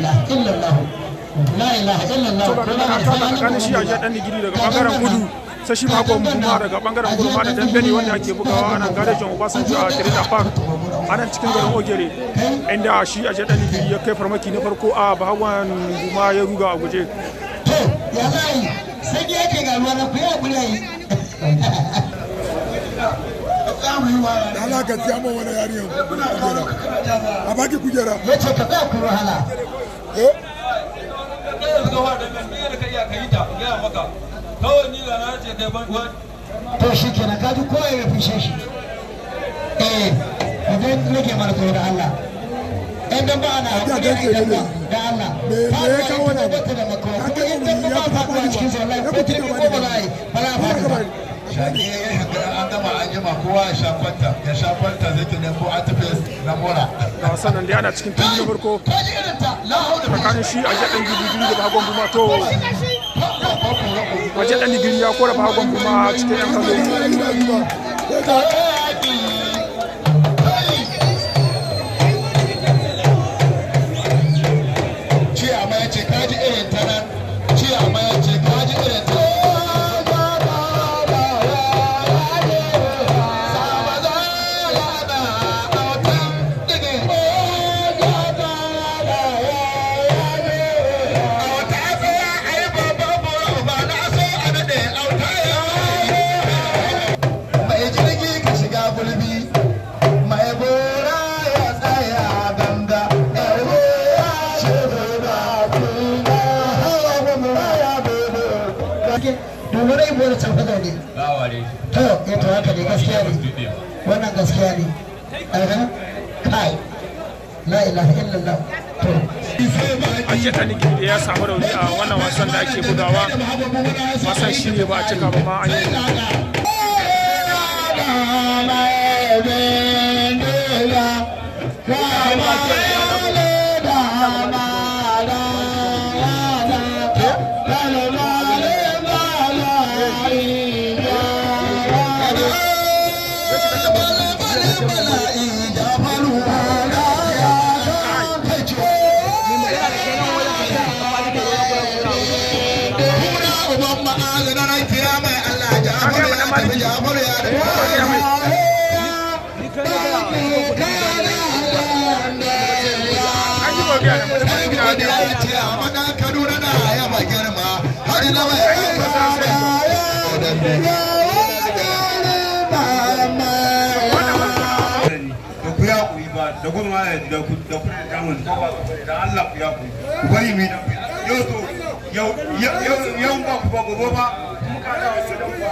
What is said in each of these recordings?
ilaha illallah la ilaha illallah to ga kana ta tsakanin shi a dan digiri daga bangaren kudu sai shi bakon kuma daga bangaren kudu ma da dambe ne wanda ake bugawa a nan garejin Obasanjo a Tirida Park a nan cikin garin Ogere inda shi a dan digiri ya kai farmaki na farko a bahawan guma ya ruga a guje to ya zai sai yake ga ruwa na ku ya kula yi da Allah ka siya min wani yarinyar kujera a baki kujera ya ce ka tsaya ku wahala eh to shi kenan kaji ko ya fishe shi eh idan nake mana tsoro da Allah in dan ba ana hakuri a idan ba da Allah Me- me ya kawo wannan? ba ta da makawa Ka kuma kai in mu dan ba ya ba fa faɗuwa ba cikin sa wallahi ya ko ku ta tuka ko ba ba da za a yi ba za a ba ka faɗi ba bari shaƙi ya yi hankali an gama an jima kowa ya sha kwanta ya sha kwanta zai ta nemo antifes na mora ga wasan nan dai ana cikin tun na farko ka ji irin ta la haula tsakanin shi a dan digiri da bahagon guma to waje dan digiri ya kora bahagon guma cikin yan kallo ciyama ya ce kaji irin ta nan ciyama ya ce kaji irin ta mai jirgi ka shiga gulbi mai gora ya tsaya ganga ewe ce da kuma hawa gumra ya bebe domin rai bude can fada ne to ya to haka ne gaskiya ne wannan gaskiya ne aha kai la ilaha illallah to a dan digiri ya samu rauni a wannan wasan da ake bugawa wasan shi ne ba a cika ba ma an yi an yi gobe a nan mutum gida ne Kaduna na yaba girma har na mai da ku ya kuyi ba da kuma da ku da ku da damun ko ba ku da Allah ku ya kuyi ku bari mi da yau to yau yau yau ba ku ba gobe ba muka da wasu da ba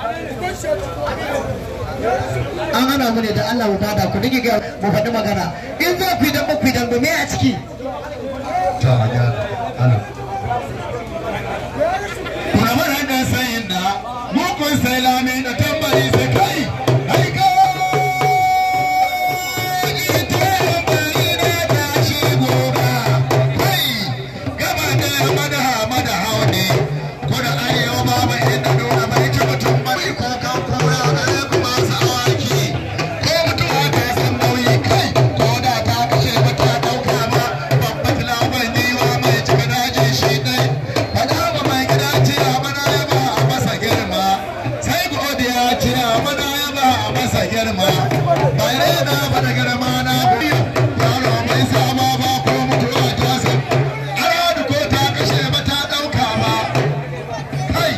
an hana mu ne da Allah mu bada ku dige ga mu faɗi magana in za ku yi dan ba ku yi dan ba me a ciki Kuramar haka sayin da mukun sai lami da tambari sai kai aika gaba da mada mada haune ko da arewa ba mai inda nuna mai ci mutum mai ko kan kura gare ku masu awaki ko mutum haka san nauyi kai ko da ta kashe mata dauka ma babba filawan niwa mai cika daji shi dai fada ba mai gida ce a mana ya ba a masa girma sai godiya ce a mana ya ba a masa girma bai rena ba da girma na biyu yaro mai sama ba ko mutuwa ta san aradu ko ta kashe mata dauka ma kai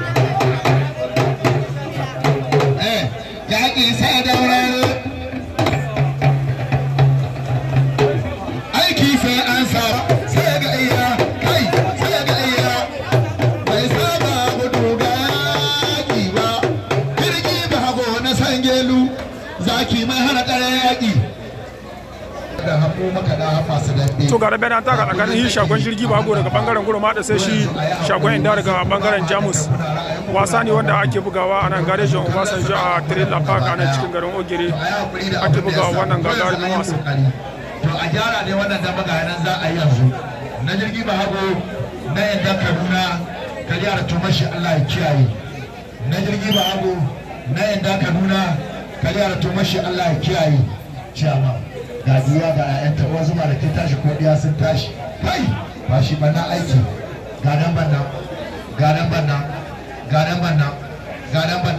eh yaƙi sai daurar aiki sai an sa sai ga iya kai sai ga iya bai saba gudu ga yaƙi ba jirgi ba hago na sangelu zaki mai hana ɗare yaƙi da haƙo maka da masu dambe to ga rabe na taka tsakanin shi shagon jirgi bago daga bangaren gurma da sai shi shagon inda daga bangaren jamus wasa ne wanda ake bugawa a nan garejin obasanjo a trailer park a nan cikin garin ogere ake bugawa wannan gagarumin wasa to a gyara ne wannan da maga nan za a yi yanzu na jirgi ba hago na yadda kaduna ka gyara tumashi allah ya kiyaye na jirgi ba hago na yadda kaduna ka gyara tumashi allah ya kiyaye ciyama ga giwa ga 'ya'yanta uwa zuma da ke tashi ko ɗiya sun tashi kai ba shi ba na aiki ga nan ban nan ga nan ban nan ga nan ban nan ga nan ban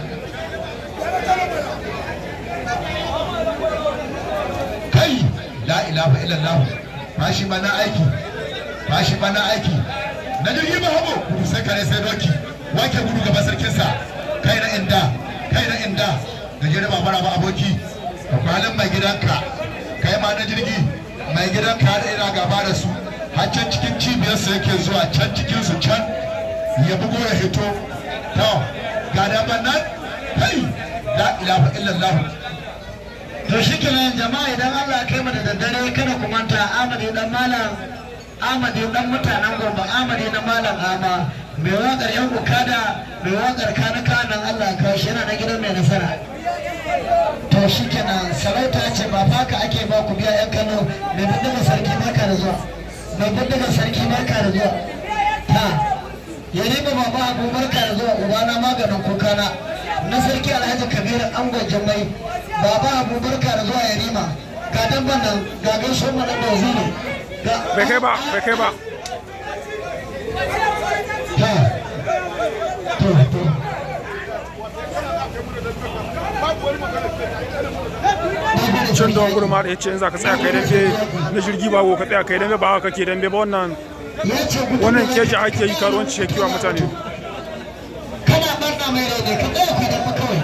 kai la ilaha illallah ba shi ba na aiki ba shi ba na aiki na jirgi ba habo gudu sai kare sai doki wake gudu gaba sarkinsa kai na inda kai na inda gajere ba mara ba aboki ka kwalin mai gidanka kai ma na jirgi mai gidanka da ina gaba da su har can cikin cibiyarsa yake zuwa can cikin su can ya bugo ya hito to ga daban nan kai la ilaha illallah to shi kenan jama'a idan Allah kai mu da daddare kada ku manta Ahmad dan malam Ahmad dan mutanen Gombe Ahmad na malam Ama mai wakar yan ukada mai wakar kana kanan Allah ka shi yana na gidan mai nasara to shi kenan sarauta ce ba faka ake ba ku biya yan Kano mai bindiga sarki barka da zuwa mai bindiga sarki barka da zuwa ta yarima baba abu barka da zuwa ubana maganin kokana na sarki alhaji kabiru angon jimai baba abu barka da zuwa yarima ga damban nan ga gaisuwar mana da waziri bai kai ba bai kai ba ta to to cin don gurma da ya ce in za ka tsaya kai dambe na jirgi ba ko ka tsaya kai dambe ba haka kake dambe ba wannan ya ce gudu wannan keji ake yi karuwanci ya kiwa mutane kana barna mai rai ne ka tsaya ku da kawai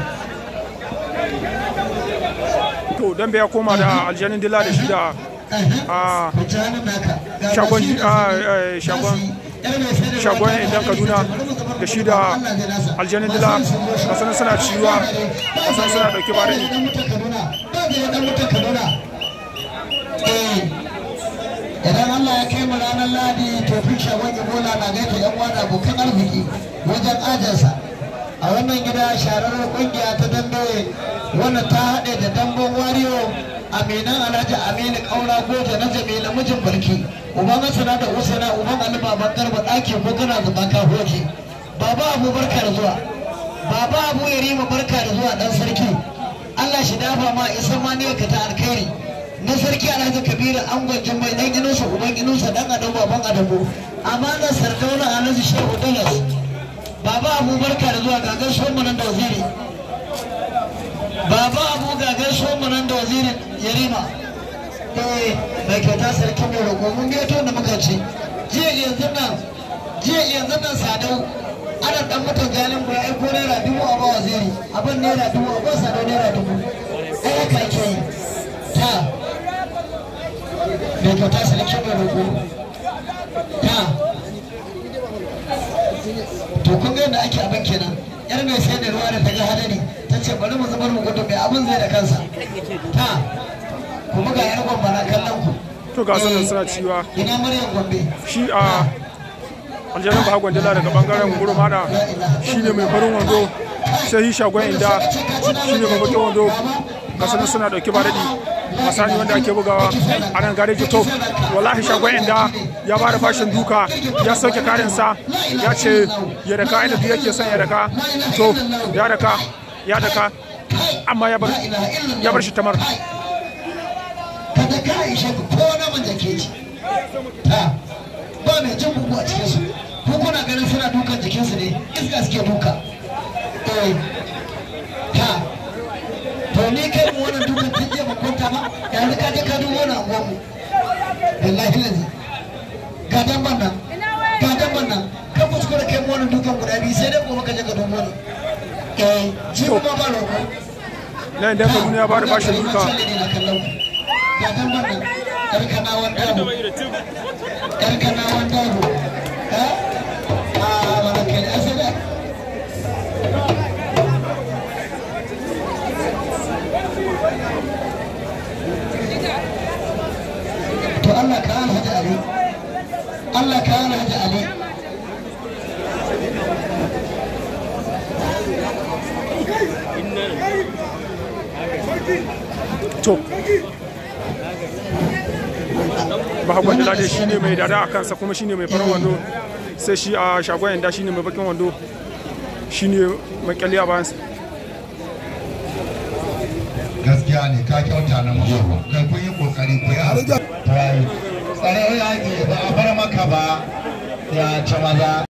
to dambe ya koma da aljanin dila da shi da a ku ji hannun naka Ga shagon gashi a, eh, shagon yar mai sai da shagon ruwa ta idan tafi, kaduna da shi da Allah zai nasa. aljanin dila kasan suna ciwa kasan suna dauke ba da ni dan mutan Kaduna ba da dan mutan Kaduna eh idan Allah ya kai mu ranar Ladi to fi shagon Ebola na gaita yan uwa da abokan arziki wajen ajansa a wannan gida sharar kungiya ta dambe wanda ta haɗe da dambon wariyo aminan alhaji aminu kaura goje na jamila mijin barki uban hasana da usana uban ali baban garba ɗaki ko kana zuba ka hoke baba abu barka da zuwa baba abu ya rima barka da zuwa dan sarki allah shi dafa ma isa ma ne ka ta alkhairi na sarki alhaji kabiru angon jummai dan ginusa uban ginusa dan adamu baban adamu amana sardauna alhaji shehu dalas baba abu barka da zuwa gagar shomu nan da waziri baba abu gagar shomu nan da wazirin yarima eh mai kyauta sarki mai roƙo mun gaito da muka ce jiya yanzu nan jiya yanzu nan sadau ana dan mutan galin bai aiko naira dubu a ba waziri abin naira dubu a ba sadau naira dubu ai haka ake yi ta mai kyauta sarki mai roƙo ta to kun ga yadda ake abin kenan yar mai sai da ruwa da ta ga hadari ta ce bari mu zubar mu gudu mai abin zai da kansa ta kuma ga yar gwamba na kallon ku to ga sanin suna ciwa ina maryam gombe shi a aljanin ba gwandala daga bangaren gurmada shi ne mai farin wando sai shi shagon inda shi ne mai bakin wando ga sanin suna dauki ba daɗi masani wanda ake bugawa a nan gareji to wallahi shagon inda ya ba da fashin duka ya sauke karinsa ya ce ya daka inda duk yake son ya daka to ya daka ya daka amma ya bar ya bar shi tamar kada ka ishe ku ko na man jake ci ta ba mai jin bugu a cikin su ko kuna ganin suna dukan jikinsu ne iska suke duka eh ta to ni kai mu wannan dukan tun jiya ba kwanta ba yanzu ka je ka dubo wani anguwan mu wallahi lazi ga damban nan ga damban nan kan kuskure kai mu wannan dukan guda biyu sai dai gobe ka je ka dubo ni eh ji ba ba roƙo na inda kaduna ya ba da fashin duka ga damban nan karkanawan dago karkanawan dago ha a wani kai asada to Allah ka alhaji ali Allah ka alhaji ali to ba gwandala dai shine mai dada a kansa kuma shine mai farin wando sai shi a shagon yanda shine mai bakin wando shine mai kyalli a bayansa gaskiya ne ka kyauta na musu kai kun yi kokari ku ya tsare yaƙi ba a bar maka ba ya ci maza